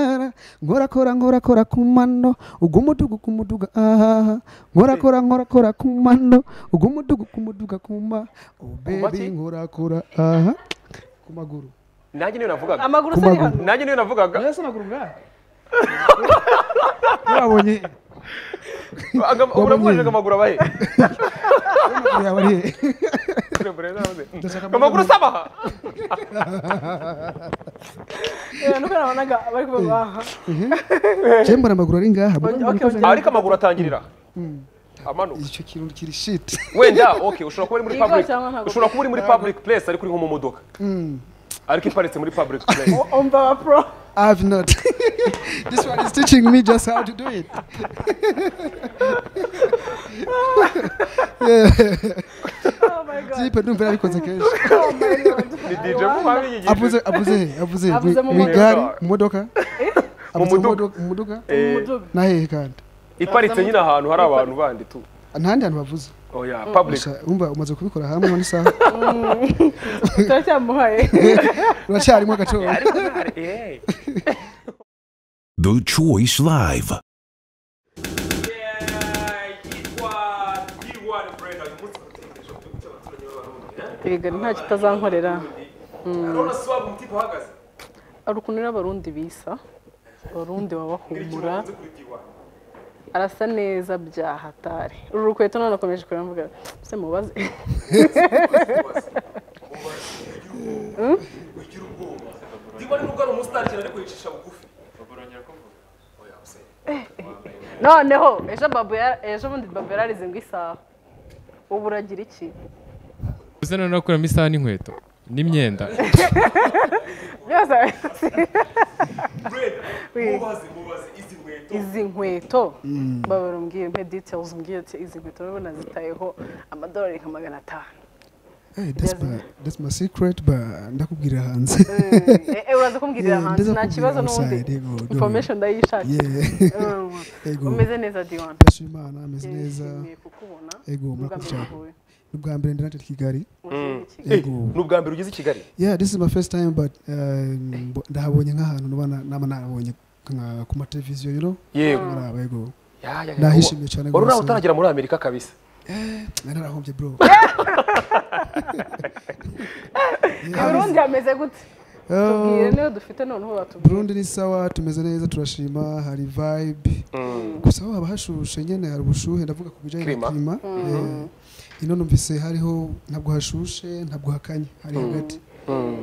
ahara nkorakora nkorakora ku mano ugumuduga ku muduga ahaha nkorakora nkorakora ku mano ugumuduga ku muduga ku ma oh baby maki? nkorakora aha ku maguru nanjye niyo navugaga amaguru Ku se ari maguru. hano nanjye niyo navugaga ese amaguru ngahe yabonye Aga- uramubajije amaguru abahe amaguru yawe ari he Ndashaka amaguru usaba aha Eh, nuko nabonaga bari kuvuga aha cyembara amaguru ari ngaha mbona Okay, mbona okay. ko- Ah, ariko amaguru atangirira amanuka icyo kintu kiri shit wenda okay ushobora kuba uri muri Yigo public cyangwa ntabwo? ushobora kuba uri muri public place ariko uri nko mu modoka ariko iparitse muri public place umva ba pro I've not. this one is teaching me just how to do it. oh my god Zipe numva yarabikoze kenshi. oh my god ni DJ Rwanda. kuba biyigishije Avuze avuze he? avuze he? Avuze mu mu modoka. igare mu modoka avuze muduga. mu modoka Eh, Umuduga. na hehe kandi iparitse nyine ahantu hari abantu bandi tu ntandi hantu bavuze oya public Gusa wumva umaze kubikora hamwe mu isaha turacyamuhaye uracyarimo agaciro Eh. The Choice Live. ibiga nta kitazankorera Urabona si wa mutima uhagaze ari ukuntu rero abarundi bisa abarundi babahumura Uzi kuri D1. arasa neza bya hatari uru rukweto none akomeje kureba mvuga se mubaze ugira ubwoba D1 nubwo ari umusitari cyane ariko yicisha bugufi Oya, Hussein. noneho ejo babu yara- ejo bundi babu yararize ngo isaha ubu uragira iki uze noneho kuramo isaha n'inkweto n'imyenda byose Red, Oui. mubaze mubaze izi nkweto izi nkweto baba barambwira mpe details mbwira ati izi nkweto urabona zitayeho amadolari nka magana atanu Hey, that's my that's my secret but ndakubwira hanze Eh, eh, uraza kumbwirira Yeah, hanze ndaza nta kibazo kumbwira n'ubundi outside, yego, don't worry. information ndayishakira yeah Mm. ego umeze neza diwana ndashima imana ameze neza nishimiye kukubona ego murakoze mvuye ubwa mbere ndi natwe kigali mu kigali Eh, Yego. ni ubwa mbere ugeze i kigali yeah this is my first time but uh, mbo- ndahabonye nk'ahantu nuba na- naba nahabonye nka- ku mateleviziyo you know yego maraba yego Ya, ya, ya. Nahishimiye cyane wari uraho rwose. utaragera muri amerika kabisa nari narahombye bro mu burundi hameze gute tubwire niyo dufite noneho batubwire burundi ni sawa tumeze neza turashima hari vibe gusa aho haba hashushe nyene hari ubushuhe ndavuga ku bijyanye Klima. na klima Yeah. ino numvise hariho ntabwo hashushe ntabwo hakanye hari hagati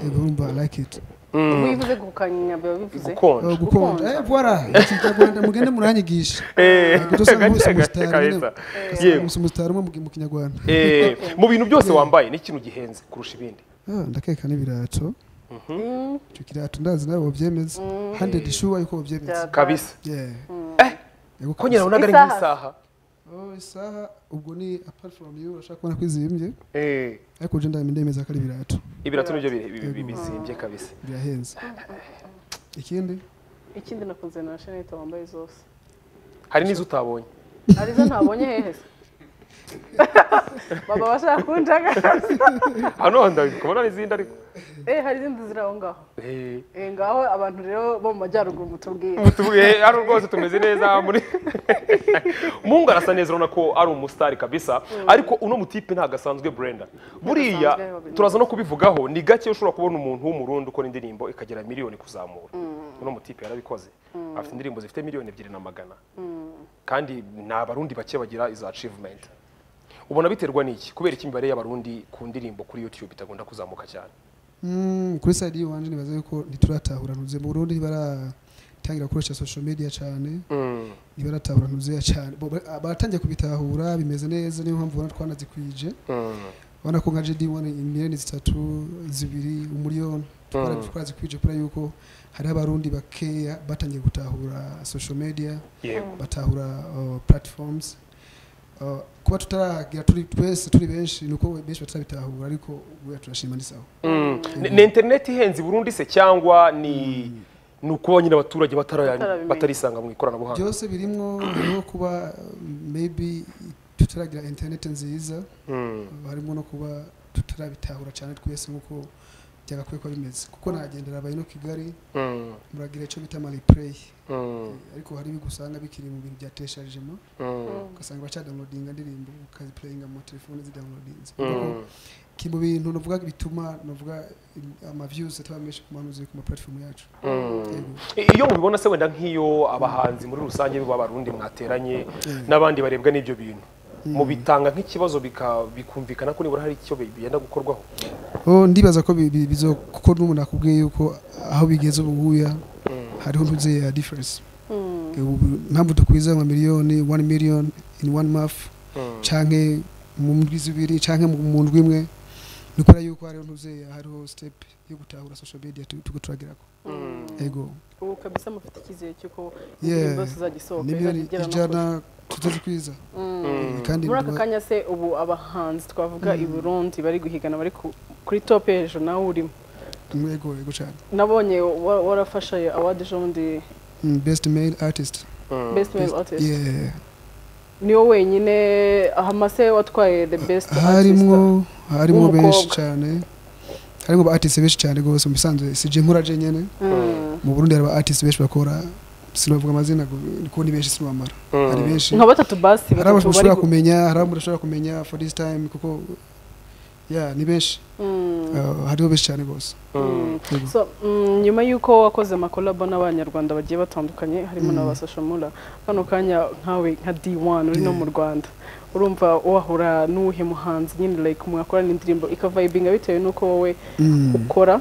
yego urumva I like it wivuze gukanya biba Uh, bivuze gukonja gukonja eh voila ikinyarwanda mugende muranyigisha Yego, Eh, utosanga bose gace gace umusitari nyene. kabisa Ugasanga yewe gusa umusitari umwe mu- mu kinyarwanda Eh, mu bintu byose wambaye ni ikintu gihenze kurusha ibindi Ah, ndakeka n'ibirato icyo kirato ndazi nawe babyemeza handed shuwa yuko babyemeza Bya- kabisa Yeah. Yego, ko nyina nabonaga ari Isaha. nk'isaha Oh, isaha ubwo ni apart from you urashaka kubona ko izimbye Eh, ariko je ndabimye ndemeza ko ari ibirato ibirato nibyo bi- bi- bi- bizimbye kabisa birahenze ikindi ikindi nakunze na shenete wambaye zose hari n'izo utabonye arizo ntabonye hehe se baba bashaka kunjaga hano ndabona n'izindi ariko eh hari izindi ziri aho ngaho Eh, eh ngaho abantu rero bo mu majyaruguru mutubwire tuvuge hano rwose tumeze neza muri mungu arasa neza urabona ko ari umusitari kabisa ariko uno mutipe ntabwo asanzwe brenda buriya Ntabwo turaza no kubivugaho ni gake ushobora kubona umuntu w'umurundi ukora indirimbo ikagera miliyoni kuzamura uno mutipe yarabikoze afite indirimbo zifite miliyoni ebyiri na magana kandi ni abarundi bake bagira izo achievement ubona biterwa n'iki kubera iki imibare y'abarundi ku ndirimbo kuri youtube itagunda kuzamuka cyane Mm, kuri side y'iwanje nibaza yuko ntituratahuranuze mu Burundi ntibaratangira gukoresha social media cyane ntibaratahuranuze cyane Bo- ba- baratangiye kubitahura bimeze neza niyo mpamvu ubona twanazikwije urabona ko nka JD1 imiliyoni zitatu zibiri umuriyoni twarabi- twarazikwije kubera yuko hariho abarundi bakeya batangiye gutahura social media yego batahura uh, platforms Uh, kuba tutaragira turi twese turi benshi ni uko benshi batarabitahura ariko ubuya turashima ni sawa Mm. Ni- ni interineti ihenze i burundi se cyangwa ni ni ukuba nyine abaturage batara- Batarabimenya. batarisanga mu ikoranabuhanga byose birimwo hariho kuba um, maybe tutaragira internet nziza harimo no kuba tutarabitahura cyane twese nk'uko byagakwiye kuba bimeze kuko nagendera abaye no kigali Mm, muragira icyo bita maripureyi mm, ariko hari ibyo usanga bikiri mu bintu bya tesharijemo mm, ugasanga bacadawunodinga indirimbo ukazipureyinga mu telefone zidawunodinze mm, ki mu bintu navuga bituma navuga amavyuzi ataba menshi ku manuzi ku maplatifomu yacu mm. Yego. iyo mubibona se wenda nk'iyo abahanzi muri rusange b'abarundi mwateranye n'abandi barebwa n'ibyo bintu mubitanga nk'ikibazo bika- bikumvikana ko nibura hari icyo bigenda gukorwaho Oh, ndibaza ko bi- bi- bizo kuko n'umuntu akubwiye yuko aho bigeze ubu nguya hariho ntuze ya difference Ubu mpamvu dukwiza nka miliyoni 1 million in one month Mm. canke mu ndwi zibiri canke mu mu ndwi imwe nikora yuko hariho ntuze ya hariho step yo gutahura social media tu- tuko turagirako ego ubu kabisa mufite icyizere cy'uko Yeah. indirimbo zizagisohoka miliyoni izagera no ijana tuzazikwiza kandi muri aka ndiba- kanya se ubu abahanzi twavuga i burundi bari guhigana bari ku- kuri top hejuru nawe urimo ego ego cyane nabonye wa- warafashe awadi ejobundi Mm, best male artist best male artist yeah niwo wenyine hamase watwaye the best artist harimo harimo w'umukobwa. benshi cyane harimo ba artist benshi cyane rwose mu bisanzwe sije nkura je nyene Mm. mu Burundi hari ba artist benshi bakora sinavuga amazina gu- kuko ni benshi sinubamara hari benshi nka batatu basi hari abantu batatu bari ushobora gu- kumenya hari abantu ushobora kumenya for this time kuko ya ni benshi Mm. Uh, hariho benshi cyane rwose Mm. Yego. So, mm, nyuma y'uko wakoze amakolabo n'abanyarwanda bagiye batandukanye harimo na ba sashamura kano kanya nkawe nka D1 uri no mu Rwanda urumva wahura n'uwuhe muhanzi nyine like mwakorana indirimbo ikavayibinga bitewe n'uko wowe Mm. ukora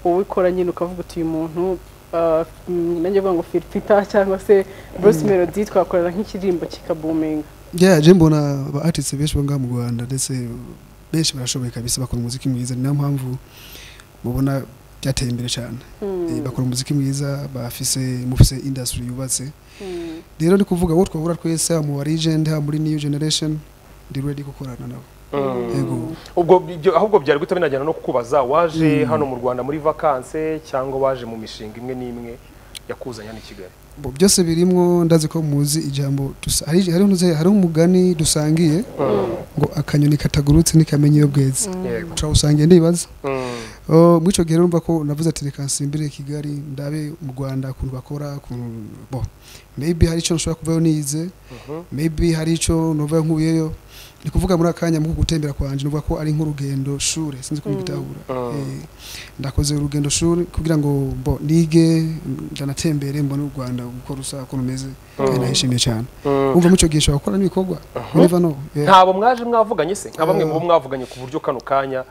wowe ukora nyine ukavuga uti uyu muntu ah, mm, nanjye avuga ngo Firfita cyangwa se Bruce Melody twakorana nk'ikirimbo kikabuminga yeah je mbona ba artist benshi bo ngaha mu Rwanda ndetse benshi barashoboye kabisa bakora umuziki mwiza ni nayo mpamvu mubona byateye imbere cyane Eh, bakora umuziki mwiza bafise mufise industry yubatse rero ni kuvuga abo twahura twese haba mu barigend haba muri new generation ndi ready gukorana nabo yego ubwo ibyo ahubwo byari guhita binajyana no kukubaza waje hano mu rwanda muri vakanse cyangwa waje mu mishinga imwe n'imwe yakuzanya n'i kigali Bo, byose birimwo ndazi ko muzi ijambo dusa- hari hariho ntuze- hariho umugani dusangiye ngo akanyoni katagurutse ntikamenya iyo bweze Yego. turawusangiye ndibaza Mm. Oh, muri icyo gihe rero numva ko navuze ati reka nsimbire kigali ndabe mu rwanda ukuntu bakora ukuntu bo maybe hari icyo nshobora kuvayo nize maybe hari icyo nuvayo nkuyeyo ni kuvuga muri akanya mu gutembera kwanjye nuvuga ko ari nk'urugendo shuri sinzi ko bitahura Eh, ndakoze urugendo shuri kugira ngo bo nige ndanatembere mbone u rwanda uko rusa uko rumeze kandi nahishimiye cyane umva muri icyo gihe nshobora gukora n'ibikorwa niba no eh, ntabo mwaje mwavuganye se nka bamwe mu bo mwavuganye ku buryo kano kanya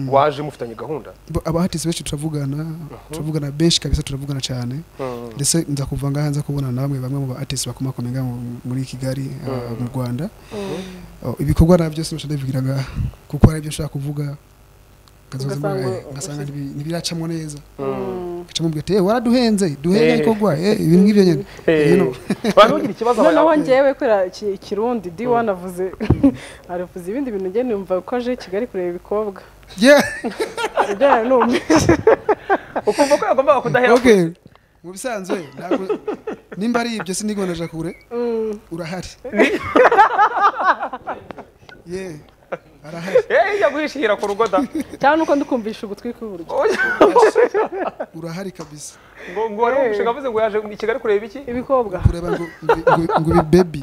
waje mufitanye gahunda bo- abahatisi benshi turavugana turavugana benshi kabisa turavugana cyane ndetse nza kuva ngaha nza kubona na bamwe bamwe mu ba artist bakomakomeye ngaha mu- muri Kigali uh, mu Rwanda Oh, ibikorwa na byose nshobora kubivugira ngaha kuko hari ibyo nshobora kuvuga nkazoza mbona, Ugasanga eh, ngasanga ushyize- ntibi- ntibiracamo neza ngacamo mbwira ati "Eh, waraduhenze duhenze Eh. ibikorwa eh, ibintu ngibyo nyine Eh, You know. abantu bagira ikibazo noneho abanya- ngewe kubera iki- ikirundi d1 avuze aravuze ibindi bintu njye numva ko aje i kigali kureba ibikobwa Yeah, ibyo nari numvise ukumva ko yagombaga kudahera ku- okay mu bisanzwe ntabwo- nimba ari ibyo sinigonaja kure urahari yeah arahari Eh, yaguhishira ku rugo da cyangwa nuko ndikumvisha ugutwi kw'iburyo urahari kabisa ngo ngo wari umushinga avuze ngo yaje i kigali kureba iki ibikobwa kureba ngo ngo bibebi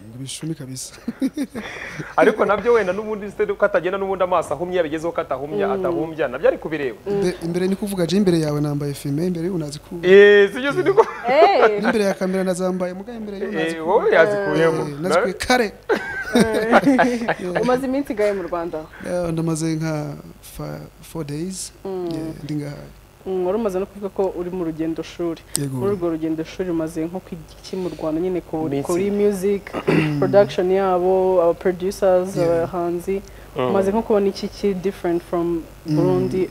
ngo bishumi kabisa ariko nabyo wenda n'ubundi se ko atagenda n'ubundi amaso ahumye yabigezeho ko atahumya atahumbya nabyo ari kubireba Imbe- imbere ni kuvuga je imbere yawe nambaye fime imbere y'ubu nazi ku Eh, sibyo siniko Eh, n'imbere ya kamera nazambaye muga imbere y'ubu nazi Eh, ku wowe yazikuyemo Eh, nazi ku kare umaze iminsi igaye mu rwanda Eh, ndamaze nka fa- four days Yeah, ndi ngaha Mm, wari umaze no kuvuga ko uri mu rugendo shuri Yego. muri urwo rugendo shuri umaze nko ku iki mu rwanda nyine ku- Iminsi. kuri music production yabo aba producers Yeah. abahanzi umaze nko kubona iki ki different from burundi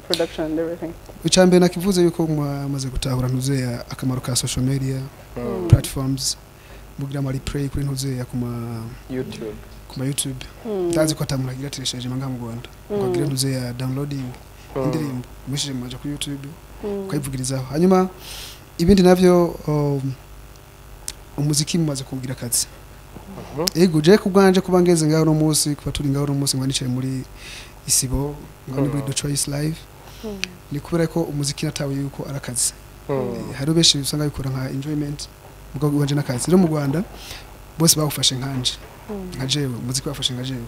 production and everything icyambere nakivuze yuko mwamaze gutahura ntuzeya akamaro ka social media platforms mugira ama replay kuri ntuzeya ku ma youtube ku ma youtube ndazi ko atamuntu agira tiresheje ngaha mu rwanda ngo agire ntuze ya downloading indirimbo umwishyije mumaje kuri youtube ukayivugirizaho hanyuma ibindi navyo um, umuziki mumaze kugira akazi ego je kubwanje kuba ngeze ngaho no munsi kuba turi ngaho no munsi ngo nicaye muri isibo ngo ni muri Mm. the choice live ni kubera ko umuziki natawe yuko arakazi Eh, hari benshi usanga bikora nka enjoyment ubwo wanje nakazi rero mu Rwanda bose bawufashe nkanje nka jewe umuziki wafashe nka jewe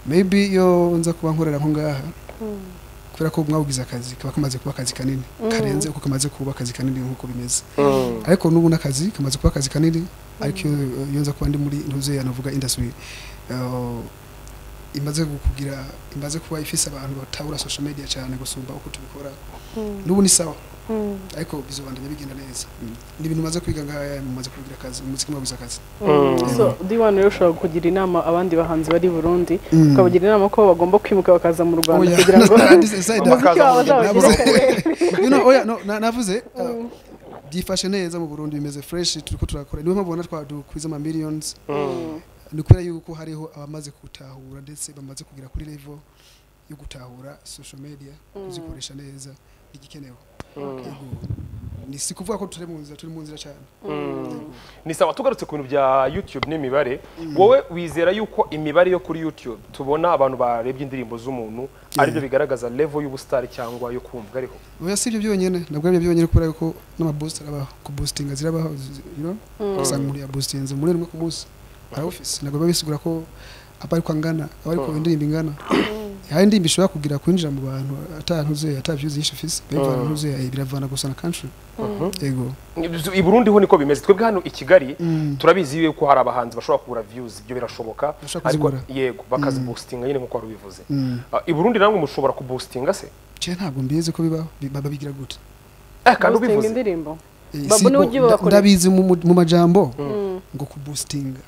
maybe iyo nza kuba nkorera nko ngaha kubera ko mwawugize akazi kaba kamaze kuba akazi kanini karenze uko kamaze kuba akazi kanini nk'uko bimeze ariko n'ubu n'akazi kamaze kuba akazi kanini ariko iyo iyo nza kuba ndi muri ntuze yanavuga industry eh, imaze kugira imaze kuba ifise abantu batabura social media cyane gusumba uko tubikora n'ubu ni sawa ariko bizobandanya bigenda neza ni ibintu maze kwiga ngaya mumaze kubigira akazi umuziki mwabuze akazi so diwan rero ushobora kugira inama abandi bahanzi bari i burundi ukabagira inama ko bagomba kwimuka bakaza mu rwanda Oya. kugira ngo Decide. umuziki wabo uzabagere you know, oya, no, na- navuze uh, byifashe neza mu burundi bimeze fresh turiko turakora niyo mpamvu ubona twadukwiza ama millions ni kubera yuko hariho abamaze gutahura ndetse bamaze kugera kuri level yo gutahura social media kuzikoresha neza igikenewe Yego. ni si kuvuga ko turi mu nzira turi mu nzira cyane ni sawa tugarutse ku bintu bya youtube n'imibare wowe wizera yuko imibare yo kuri youtube tubona abantu barebye indirimbo z'umuntu aribyo bigaragaza level y'ubusitari cyangwa yo kumvwa ariho oya si ibyo byonyine nabwo aribyo byonyine kubera yuko n'amaboost arabaho kuboostinga zirabaho zi- you know usanga umuntu yaboostinze muri rimwe ku munsi arawufise ntabwo biba bisigura ko aba ariko angana aba ariko indirimbo ingana hari indirimbo ishobora kugira kwinjira mu bantu atantuze atabyuzi yinshi ufise bayivana ntuze biravana gusa na country yego i burundi ho niko bimeze twebwe hano i kigali turabizi yuko hari abahanzi bashobora kubura views ibyo birashoboka Bashobora ariko kuzibura. yego bakaziboostinga nyine nk'uko wari ubivuze Mm. Ah, i burundi namwe mushobora kuboostinga se je ntabwo mbizi ko bibaho bi- baba bigira gute eh kandi gusenga ubivuze indirimbo Eh, Babu si niwe ko- ugiye nda- bakoresha. ndabizi mu mu- mu majambo ngo kuboostinga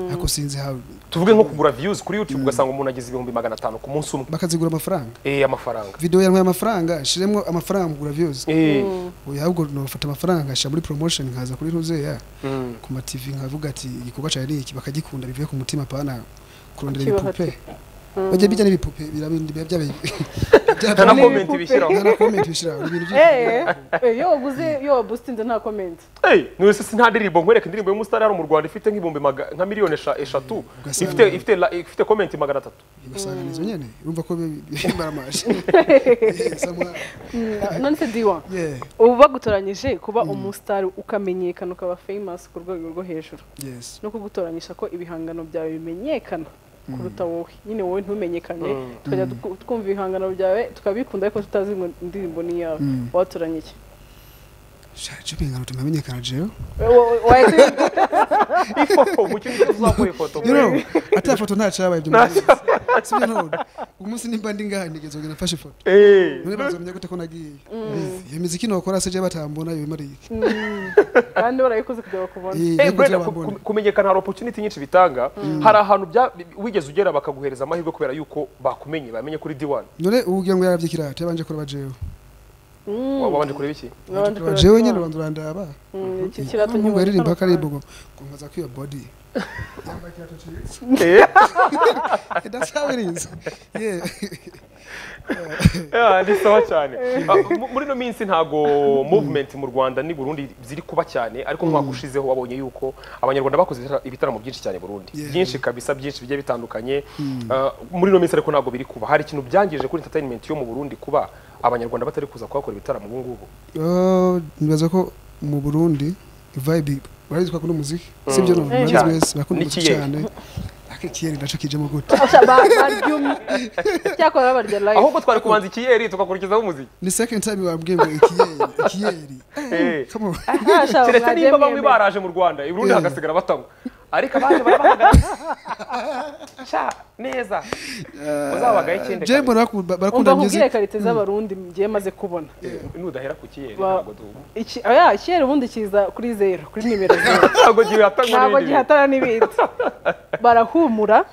ariko sinzi how tuvuge nko kugura views kuri youtube ugasanga umuntu agize ibihumbi magana atanu ku munsi umwe bakazigura amafaranga eh amafaranga video yantwaye amafaranga shiremwo amafaranga mugura views eh oya ahubwo nofata amafaranga nshira muri promotion nkaza kuri ntuzeya mm. ku ma TV nkavuga ati igikorwa cyane iki bakagikunda bivuye ku mutima pana kurondera Kibaho ibipupe ati. bajya bijya n'ibipupe birabindi biba byabaye nta na byaba- comment ibipupe. bishyiraho nta na comment bishiraho ibintu byinshi Eh, eh, iyo waguze iyo wabustinze nta komenti Hey, niwe se nta ndirimbo nkwereka indirimbo y'umusitari hano mu Rwanda ifite nk'ibihumbi maga- nka miliyoni esha- eshatu Ugasanga- ifite ifite la- ifite comment magana atatu ugasanga nizo nyene urumva ko baramaje none se diwan yeah ubu bagutoranyije kuba umusitari ukamenyekana ukaba famous ku rwego rwo hejuru yes no kugutoranyisha ko ibihangano byawe bimenyekana kuruta wowe nyine wowe ntumenyekane tukajya tuku- twumva ibihangano byawe tukabikunda ariko tutazi ngo indirimbo ni iyawe watoranye iki shaje bingana tumamenyekana jeo We- we- wahise- ifoto mu cyumba tuzakora ifoto you know ata foto nta cyabaye byo sibyo none umunsi nimba ndi ngaha nigeze ngo nafashe foto eh None bazamenya gute ko nagiye iyo miziki nokora se je batambona yo imariye kandi barayikoze kugira ngo bakubone Eh, Hey, yo Brenda, kugira ku- bambone. ku- kumenyekana hari opportunity nyinshi bitanga hari ahantu bya- wigeze ugera bakaguhereza amahirwe kubera yuko bakumenye bamenye kuri D1 none ubu ugira ngo yarabye kirata yabanje kureba jewe wabanje kureba iki Nabanje kureba jewe Diwan. nyine rwanda urandaba Mm, iki kirato nubwo nyuma yaririmba gitandukanye. akaririmbo ngo ngo nkaza kwiba body Yambaye ikirato cyiza. Eh, Eh, that's how it is yeah ah, ni sawa cyane Ah, mu- muri ino minsi ntago movement mu Rwanda ni Burundi ziri kuba cyane ariko umwaka ushizeho wabonye yuko abanyarwanda bakoze ibitara- ibitaramo byinshi cyane i Burundi Yeah. byinshi kabisa byinshi bigiye bitandukanye Ah, muri ino minsi ariko ntago biri kuba hari ikintu byangije kuri entertainment yo mu Burundi kuba abanyarwanda batari kuza kuhakora ibitaramo ubu ngubu Oh, nibaza ko mu burundi vibe barizwa kuri muziki sibyo none Eh, bazi cyane. wese bakunda umuziki N'ikiyeri. cyane akikiyeri ndaco kijemo gute Asha, ba- baryumye cyakora babarya live ahubwo twari kubanza ikiyeri tugakurikizaho umuziki ni second time wambwiye ngo ikiyeri ikiyeri Eh. come on Asha, keretse mwajya niba bamwe mwemera. baraje mu rwanda i burundi Yeah. hagasigara batanywa ariko abaje barabahagarara sha neza uzabagaho ikindi je mbona baku- umva barakunda music nkubwire karite z'abarundi ngiye maze kubona kabiri. nudahera ku kiyeri Ba- ntabwo duhura iki oya ikiyeri ubundi kiza kuri zeru kuri nimero zeru ntabwo gihatanywa ntabwo n'ibindi bintu gihatana n'ibindi barahumura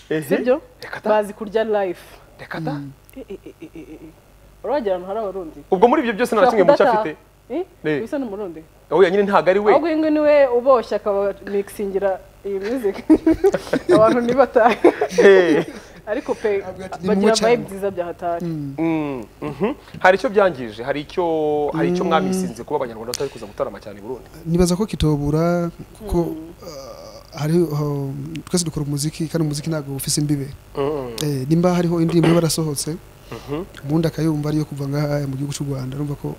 Ehe. sibyo Reka ta. bazi kurya live Reka ta. Eh, eh, eh, eh, eh, eh. uragera ahantu hari abarundi ubwo muri ibyo byose nta na kimwe mucyo afite Eh. bisa n'umurundi oya nyine ntabwo ari we ahubwo ingwe niwe uboshye akaba mikisingira iyi music abantu ntibatahe Eh. ariko pe Avuga ati, ni bagira mubi cyane. vibe nziza bya hatari Mm, mhm. hari icyo byangije hari icyo hari icyo mwamisinze kuba abanyarwanda batari kuza gutarama cyane i burundi nibaza ko kitobura kuko uh, hari um, twese dukora umuziki kandi umuziki ntabwo ufise imbibe Mm. eh, nimba hariho indirimbo iba yarasohotse Mhm. ubundi akayumva ariyo kuva ngaha mu gihugu cy'u rwanda urumva ko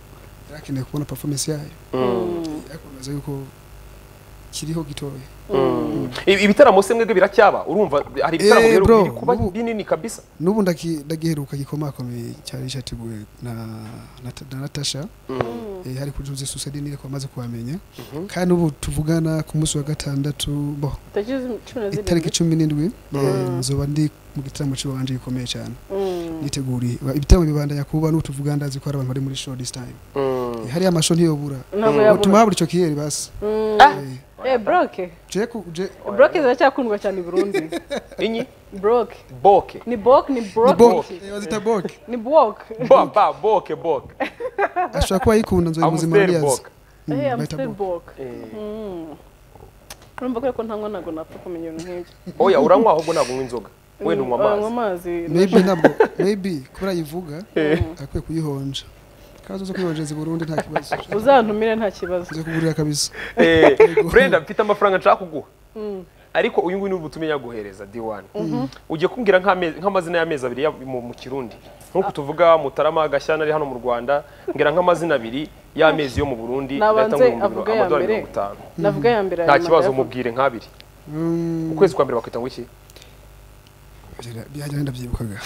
yari akeneye kubona performance yayo Mm. ariko bibaza yuko kiriho gitoya Mm. Ibi- ibitaramo se mwebwe biracyaba urumva hari ibitaramo Eh, rero bro, biri kuba ubu- binini kabisa n'ubu ndaki- ndagiheruka gikomakomeye cyari cyateguwe na, na, Ta- na natasha eh, hari kuri jose susadini ariko amaze kuhamenya Mhm. kandi ubu tuvugana ku munsi wa gatandatu bo tariki cumi na itariki zirindwi cumi n'indwi eh, Mm. nzoba ndi mu gitaramo cy'iwanje gikomeye cyane Mm. niteguriye ibitaramo bibandanya kuba n'ubu tuvuga ndazi ko hari abantu bari muri show this time Mm. hariya amasho ntiyobura ntabwo Mm. yabura utuma habura icyo kiheri basi Mm. Eh, Eh, broke je ku- je- broke ziracyakundwa cyane i burundi inyi broke boke ni boke ni ni broke boke. Eh, bazita boke ni boke Bo- ba boke boke ashobora kuba yikunda nzoye muzima amusteri ariyazi boke Mm, Eh, I'm bayita still boke. broke Eh, Mm. urumva kubera ko ntanywa ntabwo napfa kumenya ibintu nk'ibyo oya uranywa ahubwo ntabwo unywa inzoga wenda unywa unywa amazi amazi maybe ntabwo maybe kubera yivuga akwiye kuyihonja kazo zo kwihonjeza i burundi nta kibazo uzantumire nta kibazo nze kugurira kabisa Eh, brenda mfite amafaranga nshaka kuguha ariko uyu nguyu ni ubutumwa yaguhereza d1 ugiye kumbwira nk'ame- nk'amazina y'amezi abiri ya- mu mu kirundi nk'uko tuvuga mutarama gashyana ari hano mu rwanda mbwira nk'amazina abiri y'amezi yo mu burundi Nabanze ngumva avuge ya amadolari mbere. mirongo itanu navuga ya mbere nta aya kibazo magara. mubwire nk'abiri Mm, ukwezi kwa mbere bakwita ngo iki byajya ndabyibukaga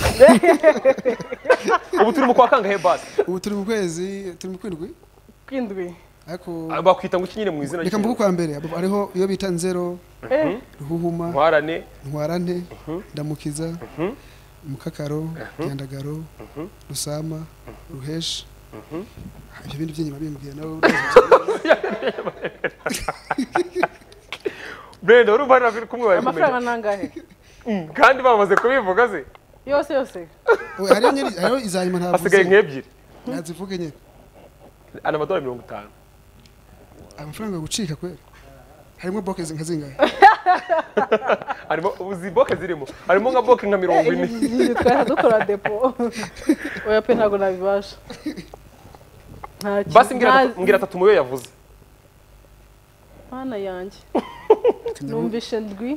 ubu turi mu kwa kangahe basi ubu turi mu kwezi turi mu kwindwi kwindwi ariko Ah, bakwita ngo iki nyine mu izina reka mvuge kwa mbere abo- hariho iyo bita nzero Eh, ruhuhuma ntwarane ntwarante ndamukiza mukakaro ryandagaro rusama ruheshi ibyo bindi by'inyuma bimbwira nawe brenda urumva hari abiri kumwe bari kumenya amafaranga nangahe Mm, kandi bamaze kubivuga se yose yose Oya, hariho nyiri hariho iza nyuma hasigaye ntavuze nk'ebyiri ntazivuge nyine ana amadolari mirongo itanu amafaranga yo gucika kwera harimo boke zi- nka zingahe harimo uzi boke zirimo harimo nka boke nka mirongo ine ibi twari dukora depo oya pe ntabwo nabibasha nta ki- basi mbwira nta- atatu- mbwira atatu mu yo yavuze mana yanjye Reka ndavuge- numvishe ndwi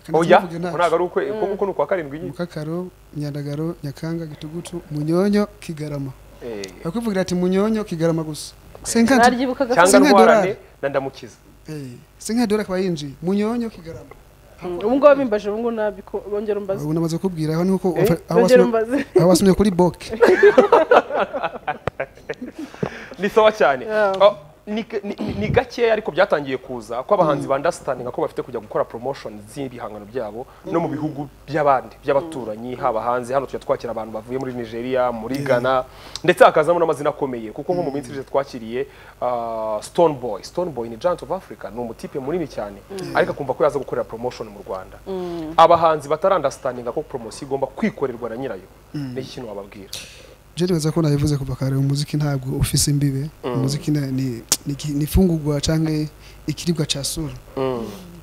reka oya ndavuge ntacyo. ntabwo ari ukwe kuko uko ni ukwa karindwi nyine mukakaro nyandagaro nyakanga gitugutu munyonyo kigarama Eh, bakwivugira ati munyonyo kigarama gusa sinkanti naryibukaga cyangwa Singa ntwarane dolari. na ndamukiza sinkanti dore akaba yinjiye munyonyo kigarama ubu ngubu bimbaje ubu ngubu nabiko- bongera umbaze ubu namaze kubwira aho niko aho bongera wasomye- umbaze aho wasomye kuri boke ni sawa cyane Yeah. Oh, ni- ni- ni gakeya ariko byatangiye kuza ko abahanzi ba understanding ko bafite kujya gukora promotion z'ibihangano byabo no mu bihugu by'abandi by'abaturanyi haba hanze hano tujya twakira abantu bavuye muri Nigeria muri Ghana ndetse hakazamo n'amazina akomeye kuko nko mu minsi ishize twakiriye ah, Stone Boy Stone Boy ni giant of Africa ni umutipe munini cyane ariko akumva ko yaza gukorera promotion mu Rwanda abahanzi batari understanding ko promotion igomba kwikorerwa na nyirayo ni ikintu wababwira Jeni baza ko nabivuze kuva kare umuziki ntabwo ufise imbibe umuziki ni- ni ni iki- ni ifungurwa cyangwa ikiribwa cya sura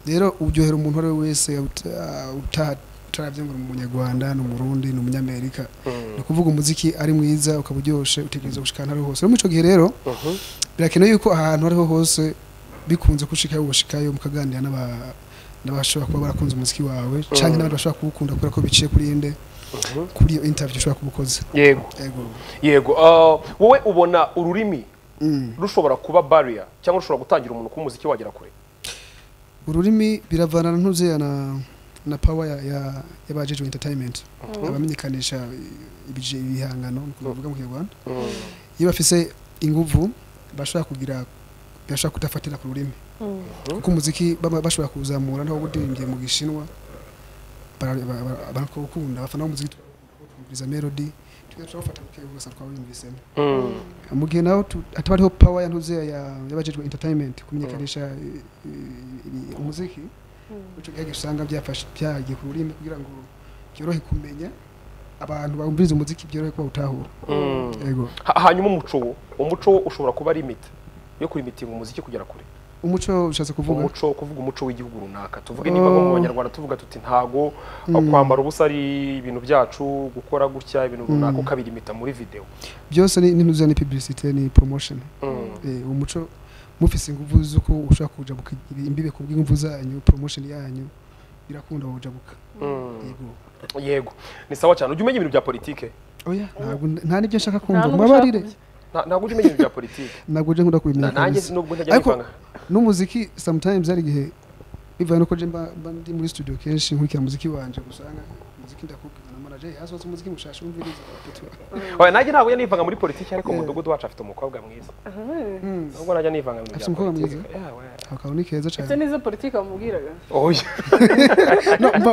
rero uryohera umuntu uwo ari we wese uta- uta- utarabye ngo ni umunyarwanda ni umurundi ni umunyamerika ni ukuvuga umuziki ari mwiza ukaba uryoshye utegereza gushika ahantu ari ho hose rero muri icyo gihe rero birakenewe yuko ahantu aho ariho hose bikunze gushikayo ugashikayo mukaganira n'aba- n'abashobora kuba barakunze umuziki wawe cyangwa n'abandi bashobora kuwukunda kubera ko biciye kuri inde kuri iyo interview ushobora kuba ukoze yego Yego. yego ah, wowe ubona ururimi Mm. rushobora kuba barrier cyangwa rushobora gutangira umuntu kuba umuziki wagera kure ururimi biravana ntuzeya na na power ya ya y'abajejwe entertainment abamenyekanisha i- ibije ibihangano nuko bavuga mu Kinyarwanda iyo bafise inguvu bashobora kugira bashobora kudafatira ku rurimi kuko umuziki baba bashobora kuzamura naho budirimbye mu gishinwa bara- bara- bara- barawukunda bafana umuziki tukumviriza melody tugashobora gufata kugasa twawumvisemo mu gihe naho tu- hataba hariho power ya ntuzeya ya- y'abajejwe entertainment kumenyekanisha i- i- i- umuziki ico gihe usanga byafashe byagiye ku rurimi kugira ngo byorohe kumenya abantu bumviriza umuziki byorohe kuba utahura yego Ha- hanyuma umuco wo umuco wo ushobora kuba limit yo kurimitinga umuziki kugera kure umuco ushatse kuvuga umuco kuvuga umuco w'igihugu runaka tuvuge niba nko mu banyarwanda tuvuga tuti ntago ah, kwambara ubusa ari ibintu byacu gukora gutya ibintu runaka ukabirimita muri video byose ni n'intuza ni publicité ni promotion eh umuco mufise ingufu z'uko ushobora kujabuka imbibe ku bw'ingufu zanyu promotion yanyu birakunda wabujabuka yego yego ni sawa cyane ujya umenya ibintu bya politike oya ntabwo nta n'ibyo nshaka kumva n'ubwo mubabarire ushaka Nta- ntabwo ujya umenya ibintu bya politike ntabwo uje nkunda Na- kubimenya nanjye kabisa. nubwo ntajya Ariko- nivanga n'umuziki sometimes hari igihe bivaye nuko je mba mba ndi muri studio kenshi nkurikira umuziki wanje gusanga umuziki ndakubwira na manager "Hey, hasohotse umuziki mushasha umviriza oya nanjye ntabwo njya nivanga muri politike ariko mu Yeah. mudugudu wacu afite umukobwa mwiza nubwo najya nivanga mu bintu Afite umukobwa bya politike mwiza? Yeah, we- akaba ni keza cyane ibyo ni izo politiki bamubwiraga oya no mba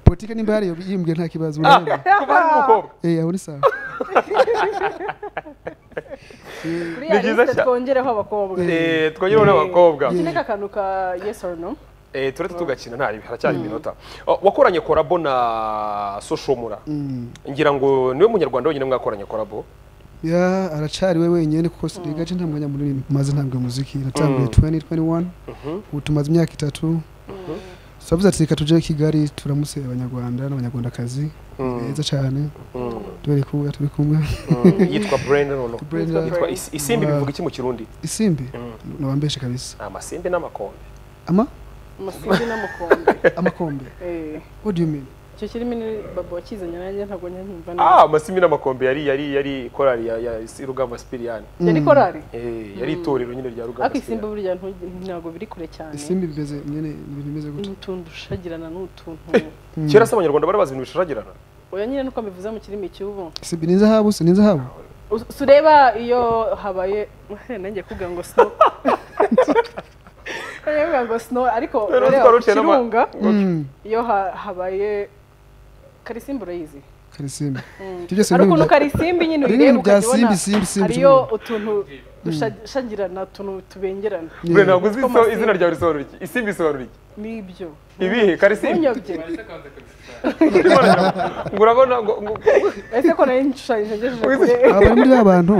politike nimba hariyo yimbwiye nta kibazo Ah, urabona kuva ari umukobwa eh aho ni sawa kuri Ni ya byiza lisite cyane. twongereho abakobwa Eh, twongereho n'abakobwa iki ni akantu ka yes or no Eh, turetse tugakina nta haracyari iminota Oh, wakoranye korabo na soshomura ngira ngo niwe munyarwanda wenyine mwakoranye korabo ya aracari we wenyine kuko studio gace nta mwanya munini maze ntabwo muziki natangiye 2021 ubu tumaze imyaka itatu turavuze ati reka tujye kigali turamutse abanyarwanda n'abanyarwandakazi beza cyane tubereka uwo turi kumwe yitwa brenda nono Brenda. yitwa Is- isimbi Wow. bivuga iki mu kirundi isimbi nabambeshe kabisa amasimbi n'amakombe ama amasimbi n'amakombe amakombe Eh, what do you mean icyo kirimi ni babo wakizanye nanjye ntabwo njya nkumva neza ah amasimbi n'amakombe yari yari yari korali ya, ya si- rugamba sipiriyani yari korari eh, yari itorero nyine rya rugamba ariko isimbi sipiriyani burya ntu- ntabwo biri kure cyane isimbi bimeze nyine ibintu bimeze gutya n'utuntu dushagirana n'utuntu kera se abanyarwanda bari bazi ibintu bishoragirana oya nyine nuko mbivuze mu kirimi cy'ubu isimbi ni inzahabu si ni inzahabu Us- sureba iyo habaye nanjye kuvuga ngo snow nanjye kuvuga ngo snow ariko Rero ureba twari ku uciye n'ama- kirunga Mm, iyo ha- habaye karisimbi urayizi karisimbi ibyo byose ariko ni uno karisimbi nyine ibintu bya uyireba ukajya simbi ubona simbi simbi hariyo utuntu dushagirana utuntu tubengerana Yeah. bre ntabwo uzi Two iso- masimbi. izina ryawe risobanura iki isimbi risobanura iki n'ibyo ibihe karisimbi ntunyobye ngo urabona ngo ngo- ese ko nari nshushanyije ngejeje kure aba bari muri ba bantu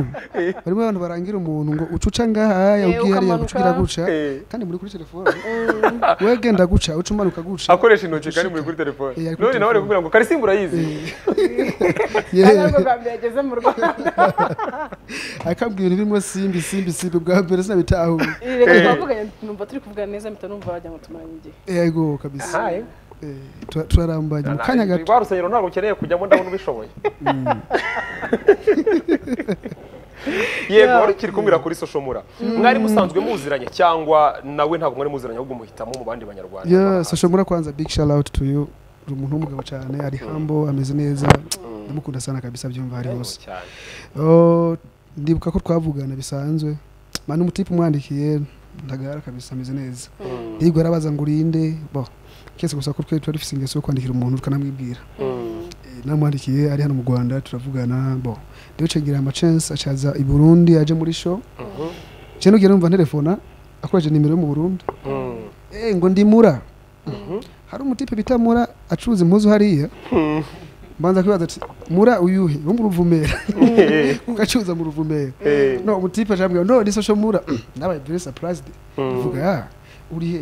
barimo abantu barangira umuntu ngo ucuca ngahaya Eh, ubwiye hariya ukamanuka. gucira guca Eh. kandi muri kuri telefone we genda guca uca umanuka guca akoresha intoki kandi muri kuri telefone Eh, ari kuri none nawe ari telefone. kubwira ngo karisimbi urayizi ari yewe ariko bwa mbere yageze mu rwanda akabwira ibintu birimo simbi simbi simbi bwa mbere sinabitahuye reka twavuganye numva turi kuvuga neza mpita numva wagira ngo tumaranye igihe yego kabisa Aha, eh. Eh, tura- turarambanye mu kanya gato rwa rusengero ntabwo ukeneye kujyamo ndabona ubishoboye yego Yeah. wari ukiri kumbwira kuri soshomura mwari musanzwe muziranye cyangwa nawe ntabwo mwari muziranye ahubwo muhitamo mu bandi banyarwanda yeah social mura kwanza big shout out to you uri umuntu w'umugabo cyane ari humble ameze neza ndamukunda sana kabisa byumva hari hose cyane Oh, ndibuka ko twavugana bisanzwe mani umutipe umwandikiye ntagara kabisa ameze neza hirwa arabaza ngo urinde bo kese gusa ko twe tuba dufite ingeso yo kwandikira umuntu tukanamwibwira Eh, namwandikiye ari hano mu rwanda turavugana bo rero cengira amacence acaza i burundi aje muri show je nugiye numva nterefona akoresheje nimero yo mu burundi eh ngo ndimura hari umutipe bita mura acuruza impuzu hariya mbanza kwibaza ati mura uyuhe wo mu ruvumera ugacuruza mu ruvumera Eh. no umutipe acambwira no ni social mura nabaye very surprised uvuga ah uri he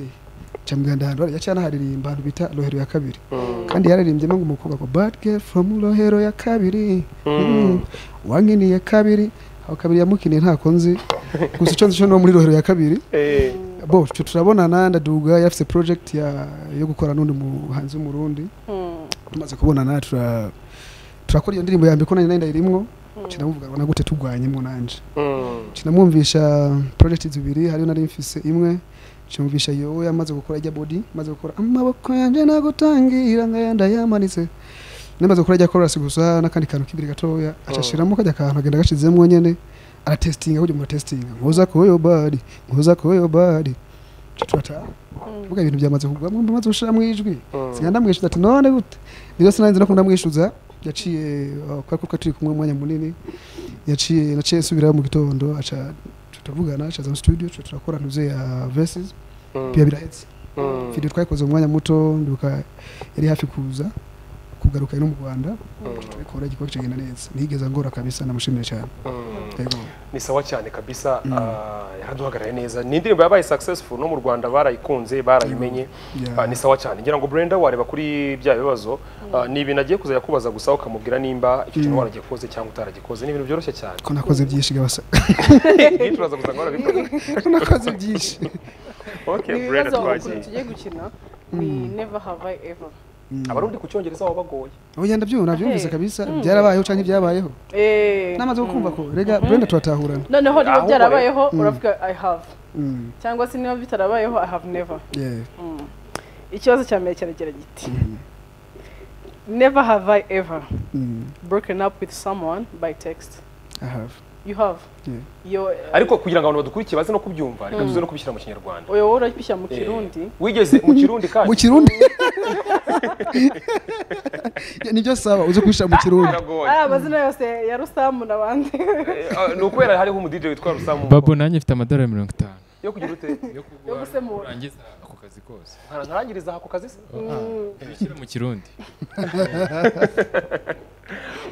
camwira ndahantu hariya cyane haririmba ahantu bita rohero ya kabiri kandi yaririmbyemo ngo umukobwa ngo bad girl from rohero ya kabiri Mm. wankiniye kabiri aho kabiri yamukiniye ntako nzi gusa icyo nzi cyo ni uwo muri rohero ya kabiri Eh, bo twe turabonana ndaduga yafite project ya, yo gukora n'undi muhanzi w'umurundi tumaze kubonana tura turakora iyo ndirimbo ya mbere ko nanjye ndayirimwo kinamuvugana na gute turwanyemo nanje mm, kinamwumvisha project zibiri hariyo nari mfise imwe kimwumvisha yowe amaze gukora ijya body amaze gukora amaboko yanjye nagutangira ngayanda yamanitse namaze gukora ijya chorus gusa n'akandi kantu k'ibiri gatoya acashiramo kajya akantu agenda agashizemo nyene aratestinga kujya mu testing nkuza koyo body nkuza koyo body tutata vuga ibintu byamaze kugwamo amaze gushira mu ijwi sinya ndamwishuza ati none gute rero sinanze no kundamwishuza yaciye kwa kuko turi kumwe umwanya munini yaciye naciye nsubirayo mu gitondo aca turavugana acaza mu studio tuca turakora ntuze ya verses biba birahetse video twayikoze mu mwanya muto ndibuka yari hafi kuza ku kugaruka ino mu rwanda tubikora igikorwa kigenda neza ntigeze ngora kabisa namushimire cyane yego ni sawa cyane kabisa ah, yaraduhagarariye neza ni indirimbo yabaye successful no mu rwanda barayikunze barayimenye Yeah. Ah, ni sawa cyane ngira ngo Brenda wareba kuri bya bibazo ah, ni ibintu agiye kuza yakubaza gusa ukamubwira nimba icyo kintu waragikoze cyangwa utaragikoze ni ibintu byoroshye cyane ko nakoze byinshi gabasa yitwaza gusa ngo warabikoze ko nakoze byinshi okay ni Brenda ibibazo ukuntu twagiye tugiye gukina ni never have I ever abarundi ku cyongereza baba bagoye ubu nabyo nabyumvise Hey. kabisa byarabayeho cyangwa ibyabayeho Eh, namaze kumva ko rega brenda turatahurana noneho niba Ahubwo byarabayeho uravuga i have Mm, cyangwa se niba bitarabayeho i have never yeah. ikibazo cya mbere kiragira giti never have I ever Mm, broken up with someone by text I have. you have Yeah. iyo ariko kugira ngo abantu badukurikiye baze no kubyumva reka tuze no kubishyira mu kinyarwanda uyo wowe urabishya mu Eh, kirundi wigeze mu kirundi kandi mu kirundi Ya, nibyo saba uze kubishyira mu kirundi biragoye ari amazina yose ya rusamu n'abandi Eh, ah, ni ukubera hariho umudije witwa rusamu babo nanjye mfite amadolari mirongo itanu yo kugira ute yo Yo gusemura. urangiza ako kazi kose ntarangiriza ako kazi se bishyira mu kirundi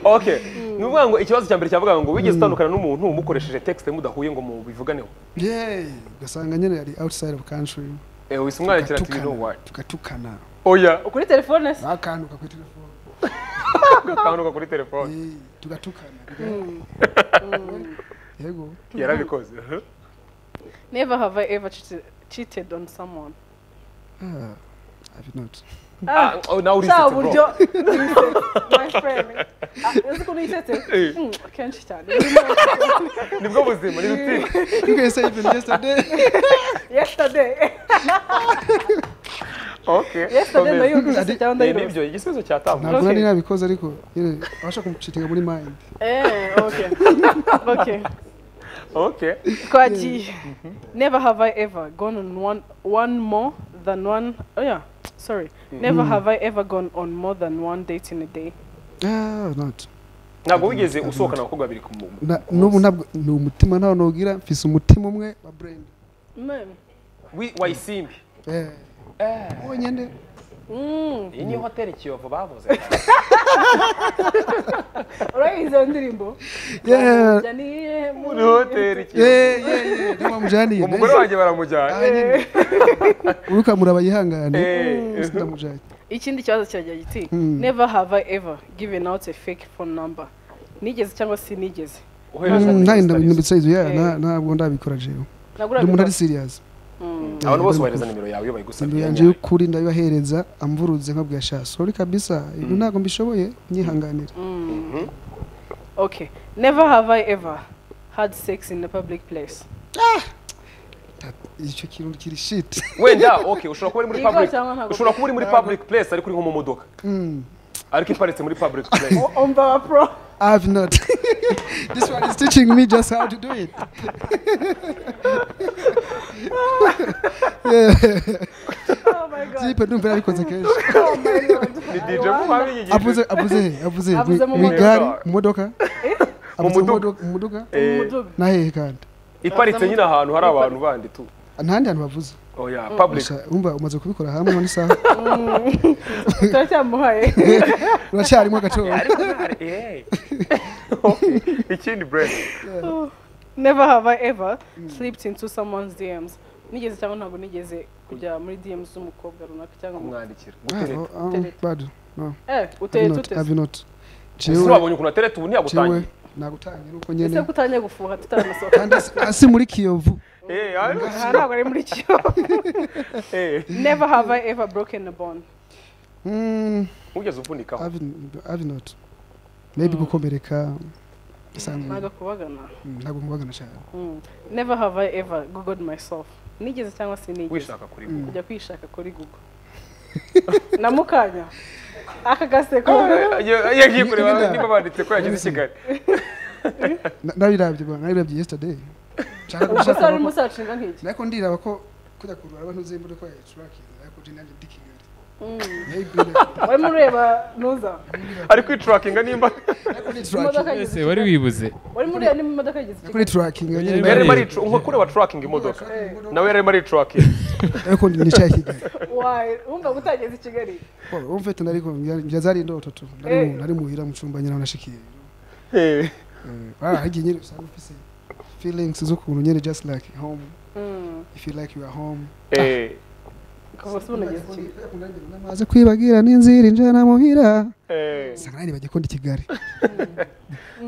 okay ni ukuvuga ngo ikibazo cya mbere cyavuga ngo wigeze utandukana n'umuntu mukoresheje texte mudahuye ngo mubivuganeho Yay, ugasanga nyine ari outside of country eh wise umwana kira ati Tugatukana, no what tugatukana oya kuri telefone se bakantuka kuri telefone ukanduka kuri telefone Eh, tugatukana yego yarabikoze never have I ever cheated, cheated on someone Ah, have you not Ah, oh, nawe cya urisetse buryo bro my friend Ah, uzi ukuntu yisetse Eh. Mm, kenshi cyane nibwo buzima ni ruti you guys say even yesterday yesterday okay yesterday komeza. nayo yumvise cyangwa Eh, ndayirose nibyo igisubizo cyatambuka ntabwo nari Okay. nabikoze ariko nyine abasha kumucitinga muri mind Eh, okay. okay. okay Kwaji. Never have I ever gone on one one more than one oh yeah. Sorry. Never have I ever gone on more than one date in a day. ah not ntabwo wigeze usohokana abakobwa babiri ku mu- Na- n'ubu ntabwo ni umutima ntawe nugira mfise umutima umwe wa brenda Man. wi- wayisimbi eh wonyine Mm. iyi ni hoteli kiyovu bavuze Alright, izo ndirimbo. yeah Jya ni iyihe muri muri- hoteli kiyovu yeah yeah yeah niyo bamujaniye umugore wanjye baramujyana uruka murabayihangane Eh, ndamujanye Ikindi kibazo kiragira giti. Mm. Never have I ever given out a fake phone number. Nigeze cyangwa sinigeze. uhereza Mm, kuri nta Insta inda list. bitsa izo ya Eh. na- ntabwo ndabikora jewe Naguraga ndi umuntu ari ikawa. serious abantu bose bohereza nimero yawe iyo bayigusabye inzu yanjye y'ukuri ndabibahereza amvurutse nkabwira sha sori kabisa ibyo ntabwo mbishoboye nyihanganira Okay. Never have I ever had sex in a public place. icyo kintu kiri shiti wenda okay ushobora kuba uri muri Yego public cyangwa ntabwo- ushobora kuba uri muri public place ariko uri nko mu modoka ariko iparitse muri public place Omba wa pro. have not this one is teaching me just how to do it Oh my god. zipe ndumva yarabikoze kenshi Oh my lord. ni I DJ wonder. Mubabigije avuze avuze he avuze he? Avuze mu mu igare modoka. mu modoka avuze mu muduga. modoka mu modoka Umuduga. na hehe kandi iparitse nyine ahantu hari abantu bandi tu ntahandi hantu bavuze oya public Gusa umva umaze kubikora hamwe n'isaha turacyamuhaye uracyarimo agacoro Eh. Okay. ikindi brand never have i ever slipped into someone's dms nigeze cyangwa ntabwo nigeze kujya muri dms z'umukobwa runaka cyangwa umu- kumwandikira Ah, gutereta oh, oh, bado no eh uteye have not tute have not ese jewe wabonye ukuntu atereta ubu ntiyagutangiye jewe nagutangira uko ese nyene ko utangiye gufuha tutaranasohoka kandi asi- asi muri kiyovu Eh, ayo. aha ntabwo ari muri cyo Eh, never have i ever broken a bond Mm, ugeze uvunikaho have n- have not maybe gukomereka bisanzwe ntabwo kubagana Mm, ntabwo mubagana cyane Mm. never have i ever googled myself nigeze cyangwa sinigeze wishaka kuri bo kujya kwishaka kuri google na mukanya aka gaseko yagiye kureba niba banditse ko yagize i kigali Na- nabirabye bwana nabirabye yesterday nshaka umusore gushaka urimo usacinga nk'iki nako ndiraba ko kujya kurura abantu uzembuye ko yacurakinga ariko je nanjye ndi kigali Maybe like- warimo ureba nuza ari kwiturakinga nimba kuri imodoka tracking yagize ese wari wibuze warimo ureba niba imodoka yagize kuri tracking nyine Yari- yari ari kure wa turakinga imodoka nawe yari ari turakinga ariko nicaye Kigali wayi wumva gutageza i kigali Bo, umfite nariko njya zari indoto tu nari mu- nari muhira mu cumba nyina nashikiye barahigiye nyine usanga ufise feelings z'ukuntu nyine just like home if you like you are home kuva se unageze i kigali maze kwibagira n'inzira injana muhira usanga nari nibagiye ko ndi Kigali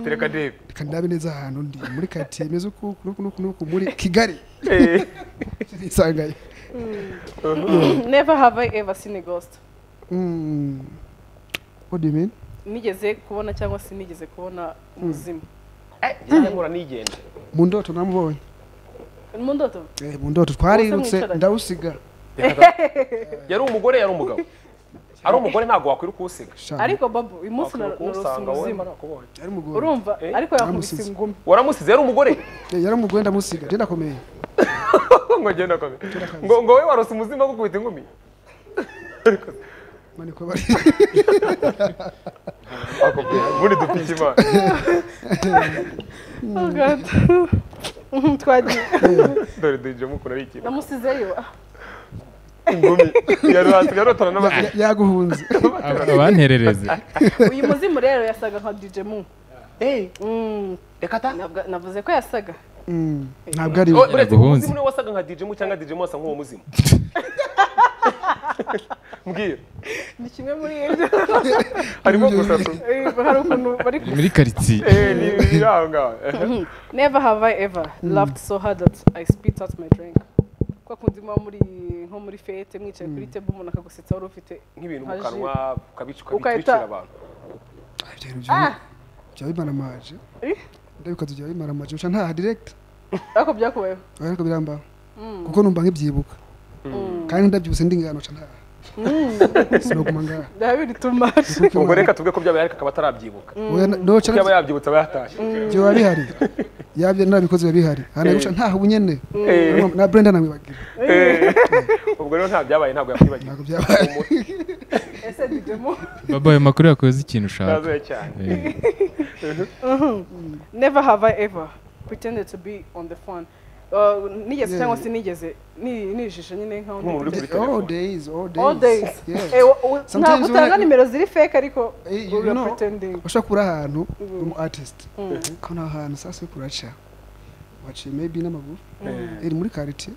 tereka ndebe reka ndabe neza ahantu ndi muri karitsiye imeze uku nuku nuku nuku muri Kigali Eh, nisangayo never have i ever seen a ghost Mm. what do you mean nigeze kubona cyangwa se nigeze kubona umuzimu njye nkora nigenda mu ndoto namubonye mu ndoto Eh, mu ndoto twarirutse mwicaranye? ndawusiga yari umugore yari umugabo ari umugore ntabwo wakwiruka uwusiga Sha, ariko babu uyu munsi na- Wakwiruka narose uwusanga wowe umuzimu nakubonye. yari umugore urumva Eh? ariko yakubise Namusize. ingumi waramusize yari umugore Eh, yari umugore ndamusiga je ndakomeye ngo ngenda kome ngo ngo we warose umuzima bwo kubita inkumi mani ko bari akubwira ubundi dupiki imana Oh God. Mhm, twagiye dore dujemo ukuntu ari ikintu namusizeyo Ah, ingumi yarotana n'amazina Ya- yaguhunze Ab- abanterereze uyu muzimu rero yasaga nka dj mu Mm, reka ta nabwa- navuze ko yasaga Mm, ntabwo ari we uretse Yaguhunze. umuzimu niwe wasaga nka dj mu cyangwa dj mu wasa nk'uwo muzimu mbwira ni kimwe muri ibyo harimo gusatu Eh, hari ukuntu bari ku- muri karitsiye Eh, ni biri aho ngaho Mhm. never have i ever laughed so hard that i spit out my drink kwa kundi muba muri nko muri fete mwicaye kuri table umuntu akagusetsa wari ufite nk'ibintu mu nka jus. kanwa ukabica Ugahita- ukabitwikira abantu Ibyo bintu Ah! bya- bya bimaramaje ndabikoze bya bimaramaje uca ntaha direct ariko byakubayeho ariko birambaho kuko numva nk'ibyibukwa kandi ndabyibutse ndi ngano uca ntaha sinoguma ngaha ndaha biri too much ubwo reka tuvuge ko byabaye ariko akaba atarabyibuka Oya, na- noca yaba yabyibutse aba yatashye ibyo biba bihari yabyo narabikoze biba bihari hana guca ntaha ubunyene Eh, na Brenda namwibagira eh. ubwo rero nta byabaye ntabwo yakwibagiwe ntabwo byabaye ese dj mu baba ayo makuru yakoze ikintu ushaka ntazoye cyane Eh, never have i ever pretended to be on the phone Uh, nigeze cyangwa se nigeze ni- nijishe nyine nkaho nk'umuntu uri kuri all telefone days all days all days Yes. Eh, wa- wa- Sometimes ntabwo when I- utanga nimero ziri fake ariko Eh, you we are know- pretending ushobora kubura ahantu umu artist ukabona aho hantu sasa yo kuraca waciye maybe n'amaguru iri muri karitiye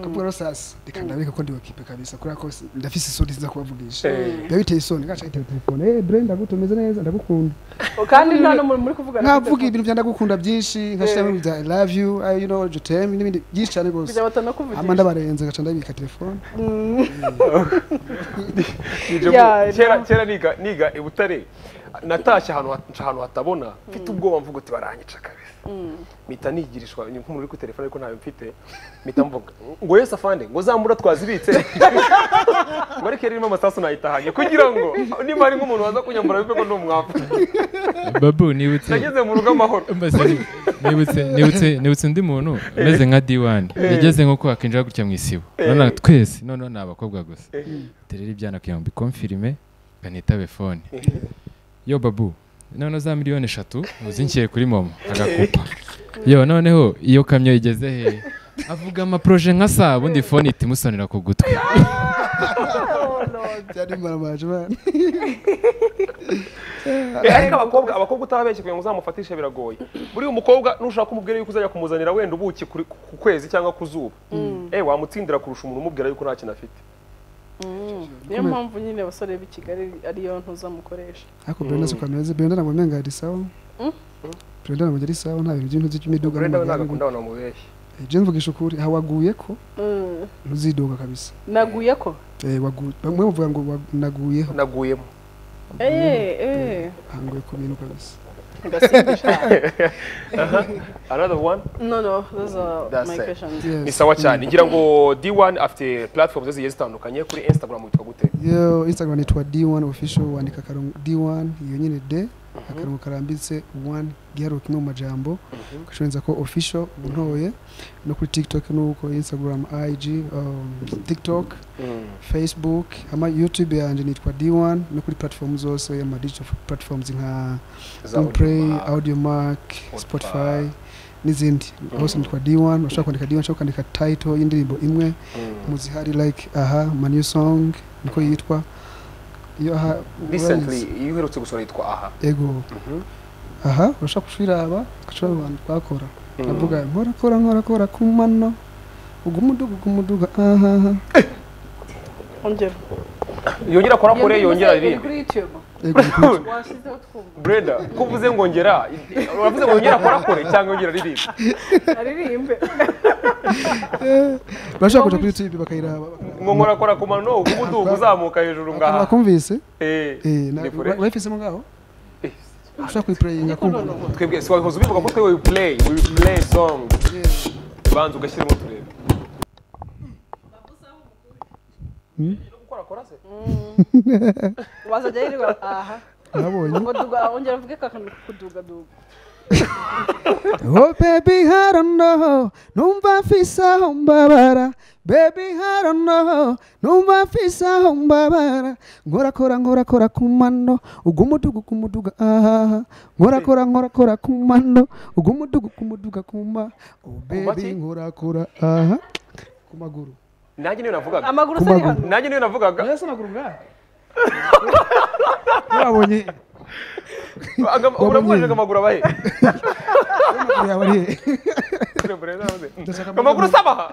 kavuga rero sasa reka ndabireka ko ndiwakipe kabisa kubera ko si- ndafise isoni nziza kubavugisha biba biteye isoni gaca yitaba telefone eh Brenda gute umeze neza ndagukunda kandi nta n'umuntu muri kuvugana kuri nkavuga telefone. ibintu bya ndagukunda byinshi nkashiramo ibya I love you I you know you tell me n'ibindi byinshi cyane rwose kujya batana ama kuvugisha ndabarenze gaca ndabika telefone Nijemo, Yeah, kera no. kera niga niga i butare natashye ahantu ha- ahantu hatabona mfite ubwoba mvuga uti baranyica kabisa mpita nigirishwa nk'umuntu uri kuri telefone ariko ntayo mfite mpita mvuga ngo yesu afande ngo zambura twazibitse ngo ariko yarimo amasasu nayitahanye kugira ngo niba hari nk'umuntu waza kunyambura bibe ko ndi umwavu babu nibutse nageze mu rugo amahoro Mbese ni- nibutse nibutse nibutse undi muntu umeze nka diwani yageze nko kwakinjira gutya mu isibo none twese noneho ni abakobwa gusa terera ibyana kugira ngo bikomfirime kanitabe fone yo babu noneho za miliyoni eshatu uzinshyire kuri momo agakupa yo noneho iyo kamyo igeze he avuga amaproje nka saa ubundi fone ihita imusonera ku gutwi cyane mbaramaje bana Eh, ariko abakobwa abakobwa utababeshye kugira ngo uzamufatishe biragoye buriya umukobwa nushaka umubwira yuko uzajya kumuzanira wenda ubuki kuri- ku kwezi cyangwa ku zuba eh wamutsindira kurusha umuntu umubwira yuko nta kintu afite niyo mpamvu nyine abasore b'i kigali ariyo ntuza mukoresha ariko Brenda si ukameze Brenda ntabwo mpenga ari sawa Brenda ntabwo ari sawa nta bintu by'intuzi cy'imiduga urenda we ntabwo n'amagare. akunda abantu bamubeshya Eh, je mvugisha ukuri aha waguye ko Mm. ntuzidoga kabisa naguye ko Eh, wagu- bamwe bavuga ngo wagu- naguyeho naguyemo Eh, eh. hanguye ku bintu kabisa another one no no those are That's my it. questions Yes. ni sawa cyane ngira ngo d1 afite platform zose zigiye zitandukanye kuri instagram witwa gute yo instagram nitwa d1 official wandika akarongo d1 iyo nyine d akarongo karambitse one giharuka kimwe mu majambo ugashorenza ko official ubu ntoye no kuri tiktok nuko instagram ig um, tiktok facebook ama youtube yanjye nitwa d1 no kuri platform zose ama digital platforms nka play audiomark spotify n'izindi hose nitwa d1 ushobora kwandika d1 ushobora kwandika title y'indirimbo imwe muzihari like aha my new song niko yitwa iyo aha recently iyo uherutse gusohora yitwa aha ego aha urashaka kushiraba kashobora abantu twakora ndavuga nkora kora nkora kora ku mano ugumuduga ugumuduga ahaha ongera yongera akora kure yongera irindi kuri youtube ego washyizeho twumva brenda ko uvuze ngo ngera uravuze ngo yongera akora kure cyangwa yongera irindi aririmbe urashaka kuja kuri youtube bakayiraba ngo nkora akora ku mano uguduga uzamuka hejuru ngaha bakumvise Eh, eh ni kure. urayifisemo ngaho Eh, ushaka kuyipurayinga kumva twebwe si wabihoze ubivuga ko twewe play we play song banza ugashyiramo turebe wazajya yiriwe aha nabonye ngo duga ongera uvuge ka kantu kudugaduga Oh baby I don't know numva mfise aho mbabara baby I don't know numva mfise aho mbabara nkorakora nkorakora ku mano ugumuduga kumuduga ahaha nkorakora nkorakora ku mano ugumuduga kumuduga kuma oh baby maki? nkorakora aha ku maguru nanjye niyo navugaga amaguru Ku se ari maguru. hano nanjye niyo navugaga ese amaguru ngaha yabonye Aga- uramubajije ngo amaguru abahe amaguru yawe ari he Ndashaka amaguru usaba aha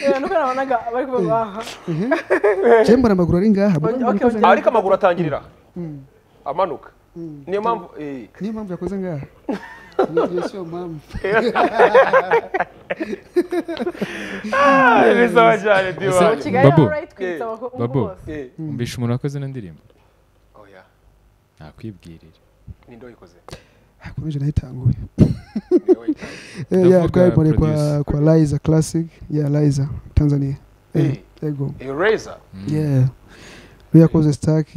Eh, nuko nabonaga bari kuvuga aha cyembona amaguru ari ngaha mbona Okay, yakoze okay. Ah, ngaha. ariko amaguru atangirira amanuka niyo mpamvu eh, niyo mpamvu yakoze ngaha Iyo siyo mpamvu ah, ni sawa cyane Ese- diwani kigali Babu. ari twitsa abakobwa Babu. bose Eh, umvisha umuntu wakoze ino ndirimbo oya ntakwibwirira ninde wayikoze akomeje nayitanguye Ninde wayikoze? Eh, yeah, Ndavuga twayibonye kwa producer. kwa Liza Classic yeah Liza Tanzania Eh, yego Eh, Razor. yeah we yakoze stack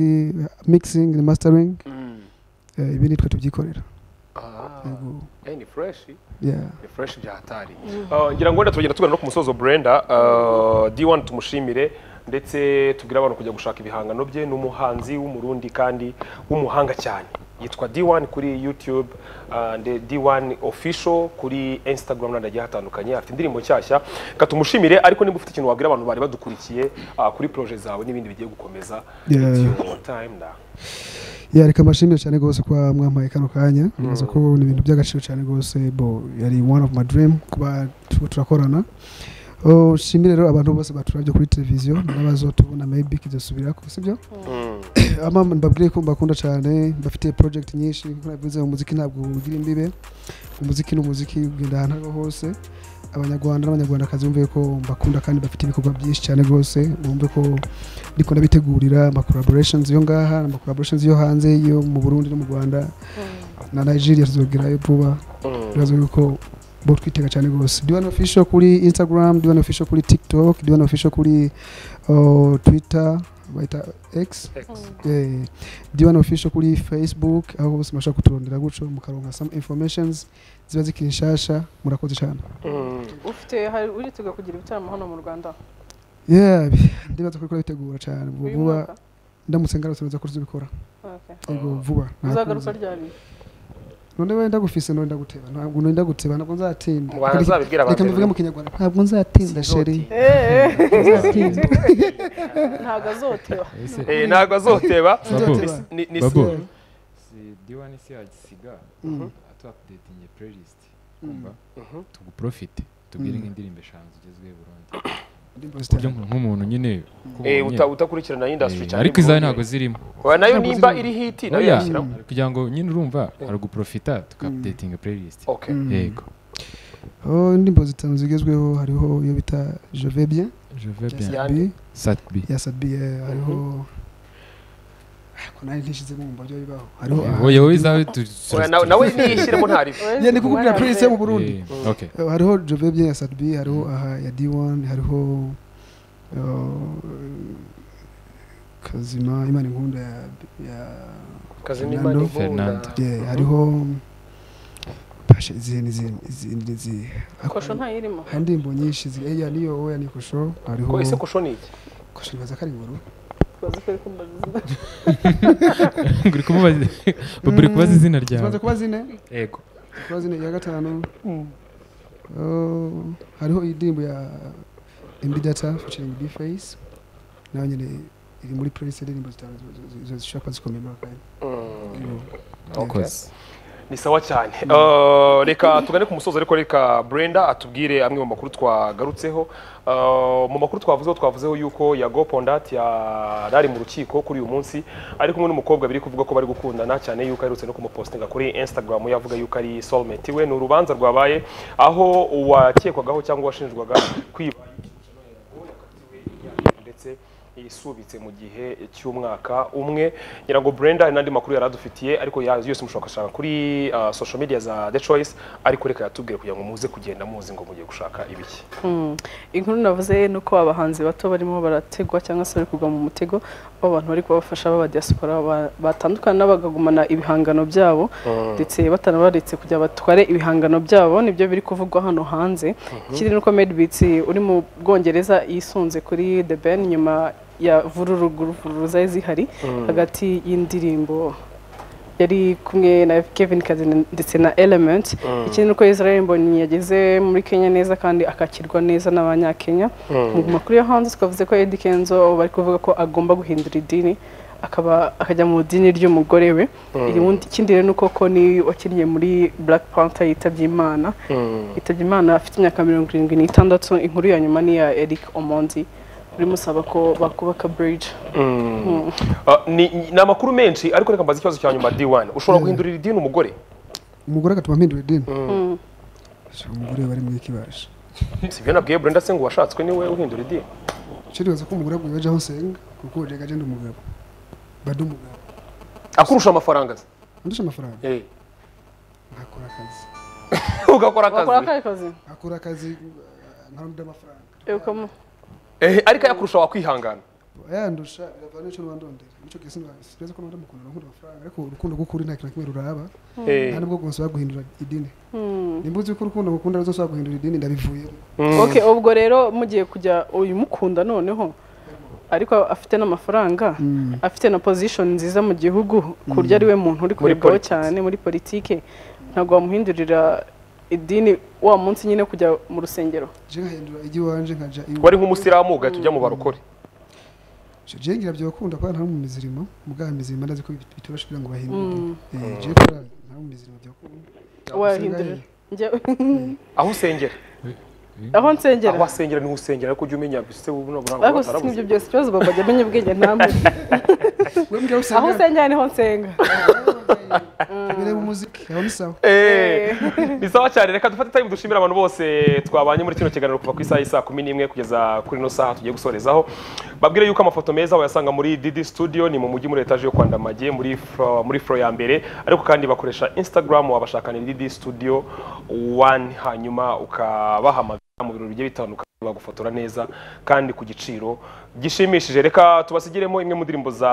mixing and mastering Mm. eh, ibi nitwe tubyikorera Ah, yego eh, ni fresh yeah ni fresh bya hatari Ah, ngira ngo wenda turagenda tugana no ku musozo Brenda Ah, D1 tumushimire ndetse tubwire abantu kujya gushaka ibihangano bye n'umuhanzi w'umurundi kandi w'umuhanga cyane yitwa D1 kuri YouTube ah, nde- D1 official kuri Instagram n'ahandi hagiye hatandukanye afite indirimbo nshyashya reka tumushimire ariko niba ufite ikintu wabwira abantu bari badukurikiye ah, kuri projet zawe n'ibindi bigiye gukomeza Yeah. It's your time now. yeah reka mbashimire cyane rwose kwa mwampaye kano kanya nzi ko ni ibintu by'agaciro cyane rwose bo yari one of my dream kuba tu- turakorana Oh, nshimire rero abantu bose baturabye kuri televiziyo n'abazotubona maybe kidasubira ko sibyo Mm. ama mbabwire ko mbakunda cyane bafite project nyinshi nk'uko nabivuze mu muziki ntabwo ugira imbibe umuziki ni umuziki ugenda ahantu ariho hose abanyarwanda n'abanyarwandakazi bumve ko mbakunda kandi bafite ibikorwa byinshi cyane rwose bumve ko ndiko ndabitegurira ama collaborations yo ngaha ama collaborations yo hanze yo mu Burundi no mu Rwanda na Nigeria tuzogerayo vuba Mm. bibazo yuko bo twitega cyane rwose diwan official kuri instagram diwan official kuri tiktok diwan official kuri uh, twitter bayita x Ex. Eh, D1 official kuri Facebook aho bose mashaka kuturondera gutyo mukaronka some informations ziba zikiri nshasha murakoze cyane Mm. ufite hari urituga kugira ibitaramo hano mu rwanda yeah bi- ndibaza ko bitegura cyane vuba uyu vuba mwaka ndamutse ngarutse nza kuzibikora Okay. yego vuba nta uzagaruka kuzi. ryari none wenda ndagufise none ndaguteba ntabwo none ndaguteba ntabwo nzatinda Mu Rwanda azabibwira reka abantu. mbivuge mu kinyarwanda ntabwo nzatinda sheri Sinzotinda. Nzatinda. ntabwo azoteba ese Eh, ntabwo azoteba Babu. Nzoteba. Ni- ni- Babu. Yeah. si diwani si yagisiga Mm. atuapdatinge playlist Mm. umva Mhm. tuguprofite tubwire Mm. nk'indirimbo eshanu zigezweho i burundi Ndirimbo ku buryo zitanu. nk'umuntu nyine Eh, kubonye, uta- utakurikirana industry eh, cyane ariko izawe ntabwo zirimo Oya, nayo Ntabwo nimba zirimo. iri hiti nayo oya yashyiramo kugira ngo nyine urumva araguprofita tukaapdatinga playlist okay Mm. yego Oh, indirimbo zitanu zigezweho hariho iyo bita je vais bien je vais bien ya Yandi. Sabi. satbi ya Sabi, eh, hariho ariko nayo ntishizemo mu buryo bibaho hariho oya wowe izawe tu- Oya, nawe- nawe niyishyiremo ntarive Yeah, ni kukubwira playlist yo mu Burundi Eh, okay Eh, hariho Jove bien ya Sadbi hariho aha ya D1 hariho eh, kazima imana inkunda ya, ya kazi n'imana Fernando. inkunda Fernando. yeah, hariho pashe izindi izindi izindi izi- kosho ntayirimo hari indirimbo nyinshi ziri eya niyo oya ni kosho hariho ko ese kosho ni iki kosho nibaza ko ari inkuru bazi ko ariko mbaza uri kumubaza Bobo uri kubaza izina ryawe tubanza kuba zine yego kuba zine iya gatanu Oh, hariho indirimbo ya imbidata featuring bface nayo nyine iri muri playlist indirimbo zitanu zi- zi- zi- zishobora kuba zikomeye kandi wakoze ni sawa cyane Eh, reka tugane ku musozo ariko reka brenda atubwire amwe mu makuru twagarutseho Eh, mu makuru twavuzeho twavuzeho yuko yago pondat yarari mu rukiko kuri uyu munsi ari kumwe n'umukobwa biri kuvuga ko bari gukundana cyane yuko aherutse no kumupostinga kuri instagram yavuga yuko ari soulmate we ni urubanza rwabaye aho uwakekwagaho cyangwa uwashinjwaga kwiba ndetse isubitse mu gihe cy'umwaka umwe ngira ngo brenda hari n'andi makuru yari adufitiye ariko ya- yose mushobora gushaka kuri ah, social media za the choice ariko reka yatubwire kugira ngo muze kugenda muzi ngo mugiye gushaka ibiki inkuru navuze ni uko abahanzi bato barimo barategwa cyangwa se bari kugwa mu mutego w'abantu bari kubafasha baba diaspora ba- batandukana bakagumana ibihangano byabo ndetse batanabaretse kugira batware ibihangano byabo nibyo biri kuvugwa hano hanze ikindi ni uko made beats uri mu bwongereza yisunze kuri the ben nyuma ya vururuguru zari zihari hagati y'indirimbo yari kumwe na Kevin Kazini ndetse na Element ikindi nuko Israel Mbonyi yageze muri Kenya neza kandi akakirwa neza n'abanyakenya mu makuru yo hanze twavuze ko Eddy Kenzo bari kuvuga ko agomba guhindura idini akaba akajya mu idini ry'umugore we Irindi- ikindi rero ni uko Koni wakinnye muri Black Panther yitabye Imana yitabye Imana afite imyaka mirongo irindwi n'itandatu inkuru ya nyuma ni iya Eric Omondi uri musaba ko bakubaka bridge Ah, ni ni amakuru menshi ariko reka mbaze ikibazo cya nyuma d1 ushobora guhindurira idini umugore umugore agatuma mpindura idini Shaka umugore bari muri kibasha si byo nabwiye brenda se ngo washatswe niwe uhindura idini cyo nibaza ko umugore agomba aho nsenga kuko ubu njyaga agenda umugabo bada umugabo akurusha amafaranga se andusha amafaranga Eh. akora akazi ugakora wakora akazi akahe kazi akora akazi uh, nkarundi amafaranga Ewukamo. Eh, ariko ayakurusha wakwihangana yandusha biravana n'icyo rwandondera nicyo kesi sinzi ko nabona mukundana nkunda amafaranga ariko urukundo rw'ukuri nta kintu na kimwe ruraba Eh. nta nubwo rwose guhindura idini nimba uzi ko urukundo ngukunda ruzashobora guhindura idini ndabivuyemo ok ubwo rero mugiye kujya uyimukunda noneho ariko afite n'amafaranga afite na position nziza mu gihugu ku buryo ari we muntu uri kurebwaho politics. cyane muri politike ntabwo wamuhindurira idini wa munsi nyine kujya mu rusengero je nkahindura ijya iwanje nkaja iwe wari nk'umusilamu ugahita ujya mu barokore Je- je ngira byokunda kubera nta mu mizirimo mu bwa mizirimo ndazi ko bit- bitoroshe kugira ngo bahindure eh je kubera nta mu mizirimo byokunda wahindurira Njya- aho usengera aho nsengera aho asengera niho usengera ariko ujya umenya se ubu ntabwo ntabwo ariko si ibyo batarabuze byose ikibazo baba bajya amenya ubwenge ntamwe we mbya aho usanga usengera niho nsenga bireba umuziki aho ni sawa Eh, ni sawa cyane reka dufate time dushimira abantu bose twabanye muri kino kiganiro kuva ku isaha y'i saa kumi n'imwe kugeza kuri ino saha tugiye gusorezaho babwire yuko amafoto meza wayasanga muri Didi Studio ni mu mujyi muri etaje yo kwa Ndamage muri flo, muri floor ya mbere ariko kandi bakoresha Instagram wabashakana ni Didi Studio 1 hanyuma ukabahamagara mu birori bigiye bitandukanye bagufotora neza kandi ku giciro gishimishije reka tubasigiremo imwe mu ndirimbo za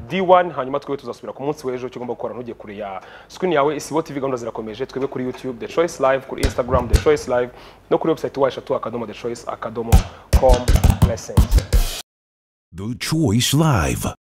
D1 hanyuma twebwe tuzasubira ku munsi w'ejo kigomba gukora ntujye kure ya screen yawe isibo TV gahunda zirakomeje twebwe kuri YouTube The Choice Live kuri Instagram The Choice Live no kuri website washatu akadomo The Choice akadomo com blessings The Choice Live.